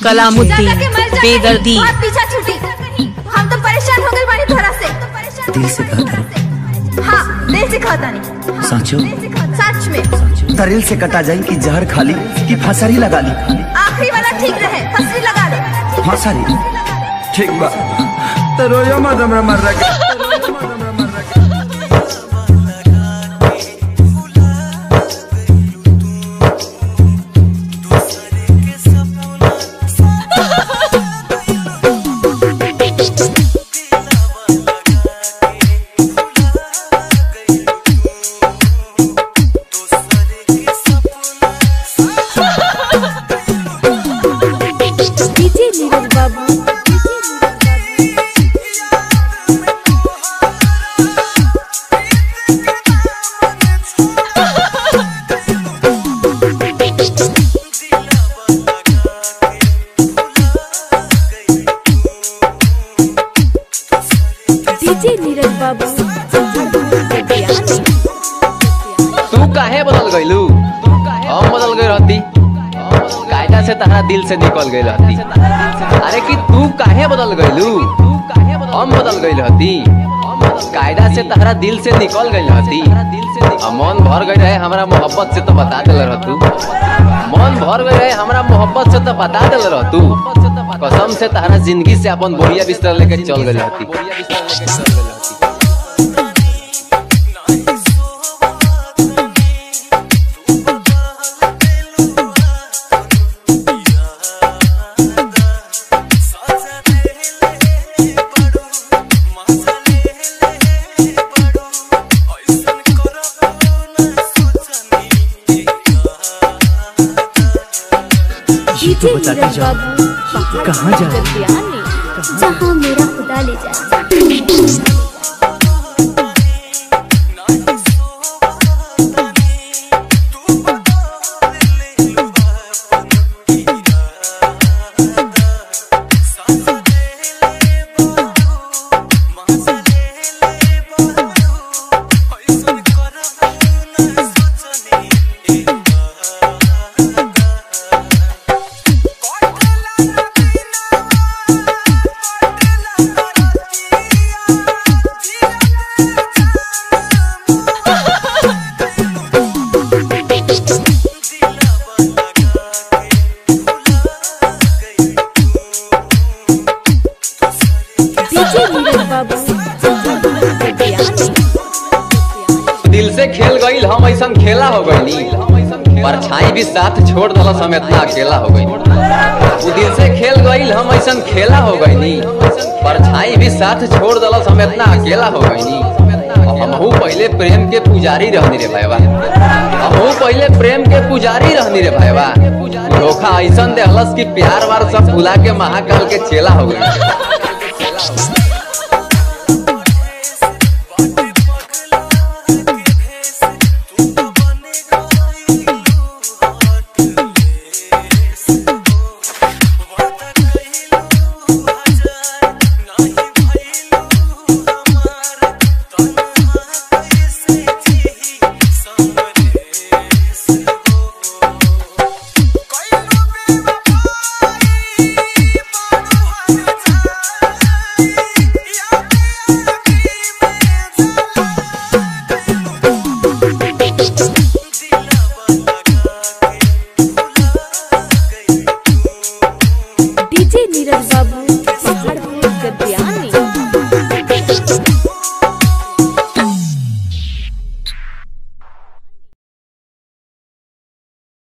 कलामुद्दीन जाके मर जाके बेदर्दी बहुत पीछा छूटी हम तो परेशान हो गए बानी थोड़ा से दिल से कहता हाँ दिल से खाता नहीं साचो सच में दरिल से कटा जाई कि जहर खाली कि फसरी लगा ली आखिरी वाला ठीक रहे फसली लगा दे फसरी ठीक बा तो रोयो मत हमरा मर रहा डीजे नीरज बाबू डीजे नीरज बाबू तू काहे बदल गइलू हम बदल गई रहती कायदा से तहरा दिल से निकल गई रहती अरे कि तू काहे बदल गइलू हम बदल गई रहती कायदा से तहरा दिल से निकल गई रहती आ मन भर गई रहे हमरा मोहब्बत से तो बता दिल रह तू मन भर गई रहे हमरा मोहब्बत से तो बता दिल रह तू कसम से तहरा जिंदगी से अपन बोरिया बिस्तर लेके चल गई रहती डीजे बताते नीरज जाओ। बाबू कहाँ जा रहे जाए जहाँ मेरा खुदा ले जाए डीजे नीरज बाबू दिल से खेल गईल हम ऐसा खेला हो गई परछाई भी साथ छोड़ दल हम इतना अकेला हो गई वो दिल से खेल गईल हम ऐसा खेला हो गई परछाई भी साथ छोड़ दल हम इतना अकेला हो गई हमहू पहले प्रेम के पुजारी रहनी रे भाईवा हमहू पहले प्रेम के पुजारी रहनी रे भाईवा धोखा ऐसा देहलस कि प्यार वार सब भुला के महाकाल के चेला हो गई डीजे नीरज बाबू